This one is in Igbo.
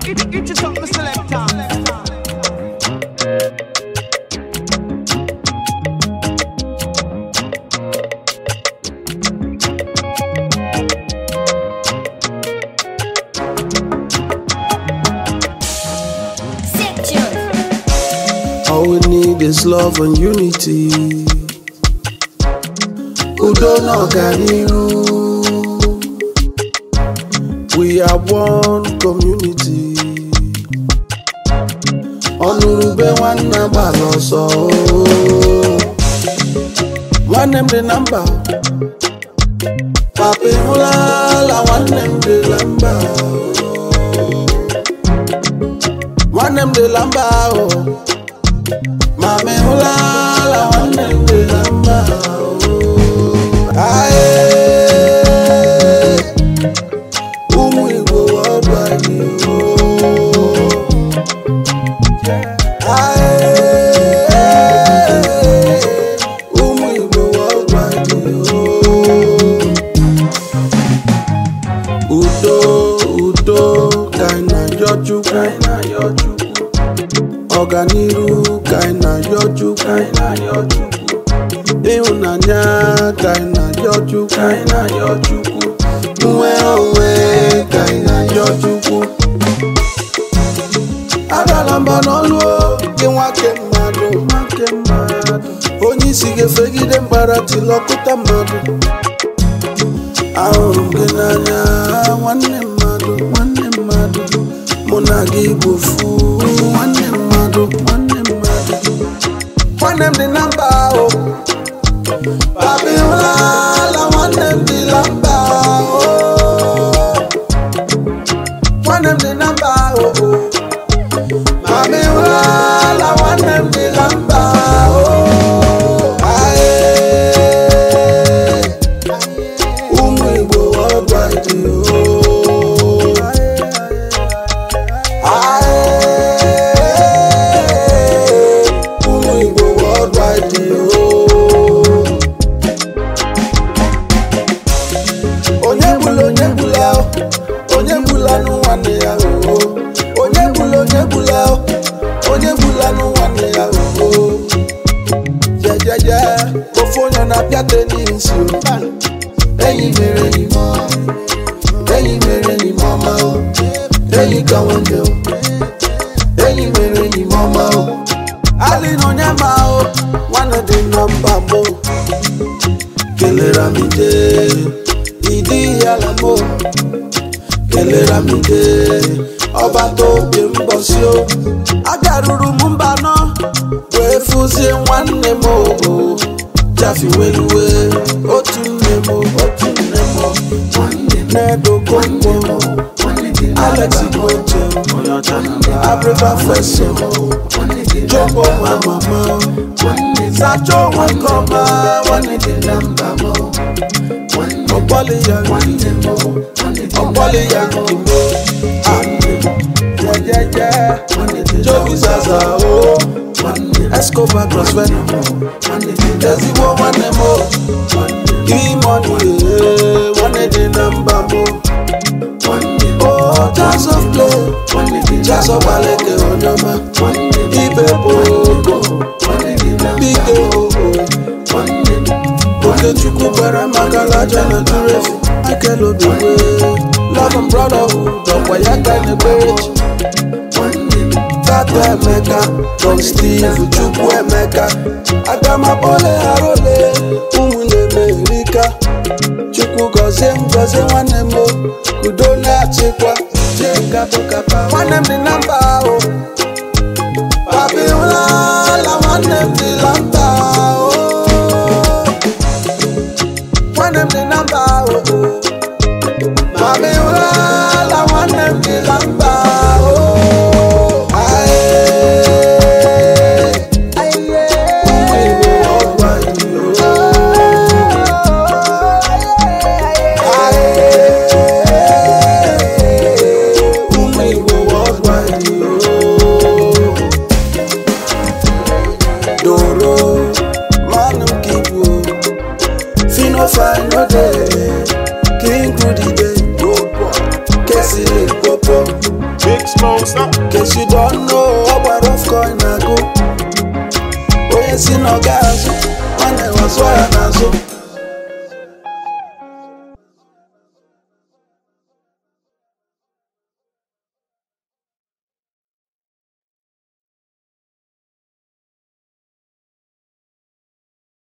Get yourself a selector. Sick tune. All we need is love and unity. Udo na ọganihu. We are one community. Ọnụrụbe nwanne gbara ọsọ. Nwanne m dị na mba. Papa ịhụlala nwanne m dị na mba. Nwanne m dị na mba ahụ. Mama ịhụlala nwanne m dị na mba. Aye. Ụmụ Igbo ọbanye Ụmụ Igbo ọbanye Udo, udo, ka anyị na-ayọ Chukwu. Ọganiru ka anyị na-ayọ Chukwu. Ịhụnanya ka anyị na-ayọ Chukwu. Nnwere onwe ka anyị na-ayọ Chukwu. Adala mba n'ọlụ o, gị nwoke mmadụ. Onye isi ga-efegide mbara tilọkụta mmadụ. Ahụrụ m gị n'anya nwanne mmadụ nwanne mmadụ mụ na gị bụ fu nwanne mmadụ nwanne mmadụ nwanne m dị na mba ahụ papi ụlala nwanne m dị na mba ahụ nwanne m dị na mba ahụ papi ụlala nwanne m dị na mba ahụ Aye. ụmụ igbo ọgbaji ụmụ igbo ọgbaji onye gbula onye gbula onye gbula nụ nwanne ya oo onye gbula onye gbula onye gbula nụ nwanne ya oo jejeje ofu onye na-apịa tenis o enyi mere enyi m enyi mere enyi m ọma o enyi ka nwanne o enyi mere enyi m ọma o ali na onye ma o nwanne dị na mba mbụ kelere m ide ịdị ala m o kelere m ide ọbata obi mbọsi o abịaruru m mba nọ wee fụzie nwanne m o jafiweluwe otu nne m otu nne m na-edokonko alex igboche abrịba feso jobo nwa mama sacha onwe nke ọma nwanne dị na mba m ọgbọlị ya nke ọgbọlị ya nke m jejeje jobi zaza o escobar crossfed ezigbo nwanne m o imoni nwanne dị na mba m o jazz of play jazz of gbaleke onye ọma ibe bụ ogo bike ogo okechukwu gwara maka laja na durefi ekele obigwe love and brotherhood ọkwa ya ka na-ekpere chi tata emeka don steve chukwu emeka agamabole arole ụmụnne m erika chukwu gọzie m gọzie nwanne m o, udo na-achịkwa jekapụkapa nwanne m dị na mba ahụ papi ụlala nwanne m dị na mba ahụ nwanne m dị na mba ahụ papi ụlala nwanne m dị na mba ahụ Aye. Ụmụ Igbo ọgbaji o. Aye. Ụmụ Igbo ọgbaji o. case you don't know ọ gbara off coin na-agụ onye si na ọ ga-azụ nwanne wazụọ ya n'azụ